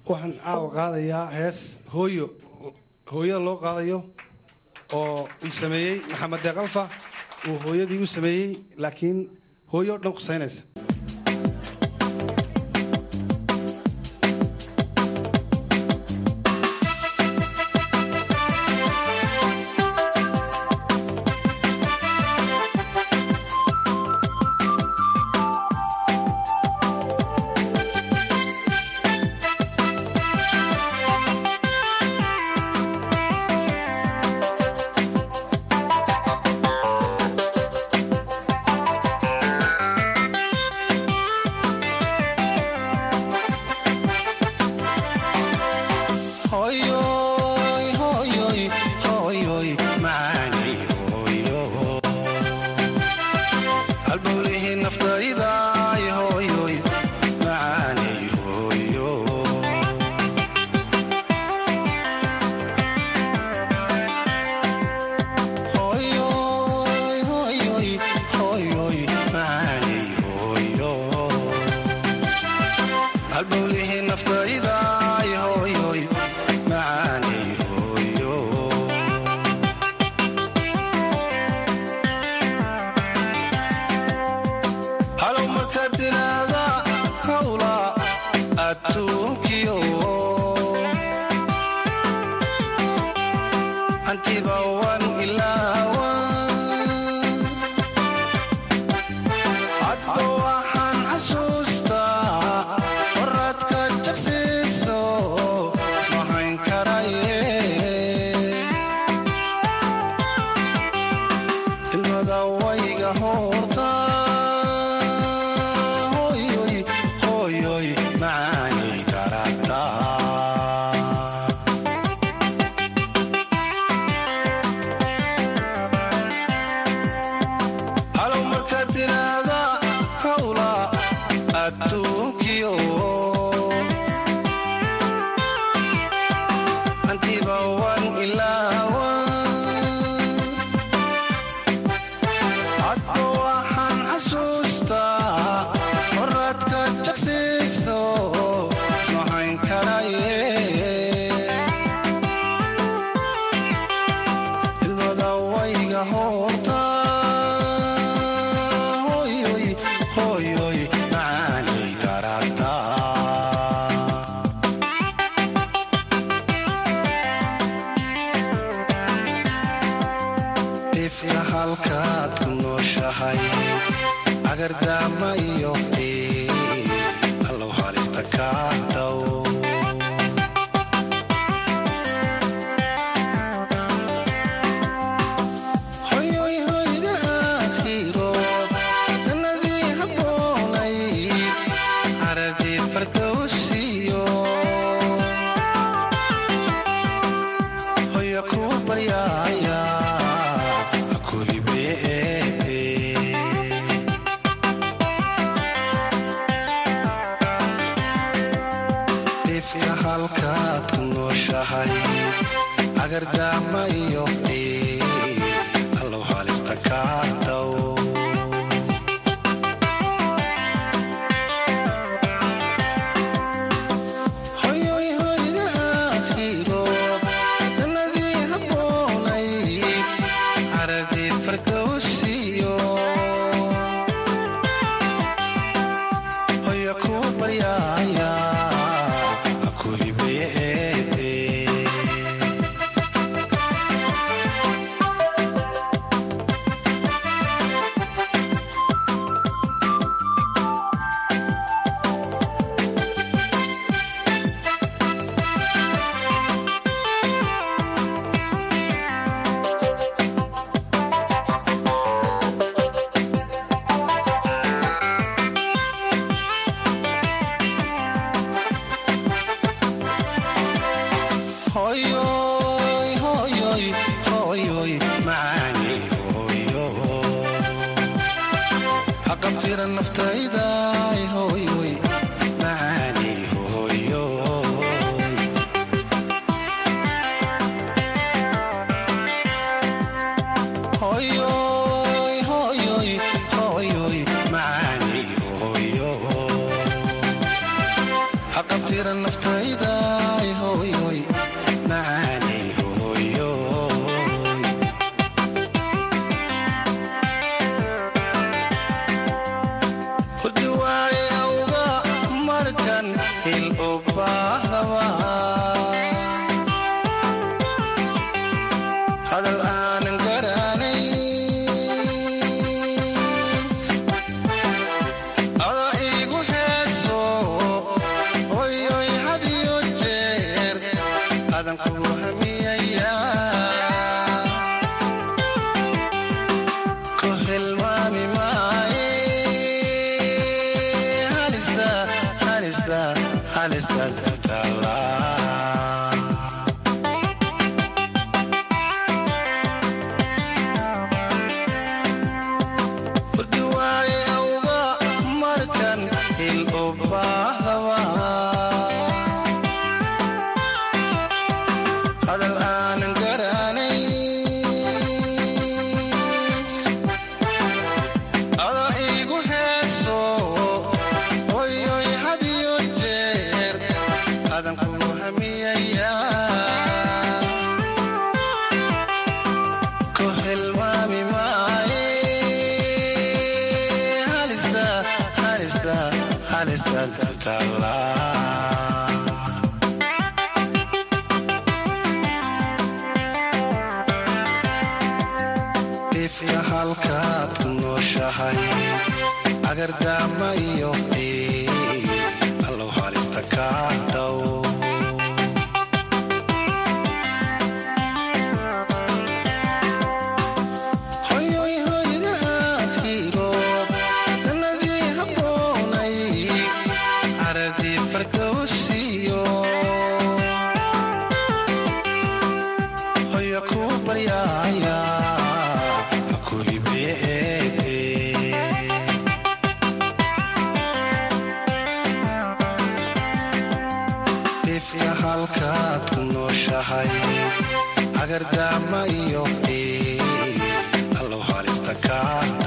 waxaan caawa qaadayaa hees hooyo hooyada loo qaadayo oo uu sameeyey maxamed deeqalfa uu hooyadii u sameeyey laakiin hooyo o dhan qusaynaysa haqabtira naftayday hooyoy macaanay hooyoy hurdi waaye awga markan hil u baahdaba hadal aanan garanay ada iigu heeso hoyoy hadiyo jeer adan kugu hamiyaya ku hilmaami maaye halista halista halista taala hurdi waaye awga markan hil u baahdaba hadal aanan garanay ada iigu heeso hoyoy hadiyo jeer adan kugu hamiyaya ku hilmaami maaye halista halista halista taala ifka halkaad ku nooshahay agardaama iyo qiil allow halista kaa dhow hoyoy hoyga aakhiro jannadii habboonay caradii fardowsiyo hoya ku baryaaya ha ku hibeebe ifka halkaad ku nooshahay agardaama iyo qiil allow halista kaa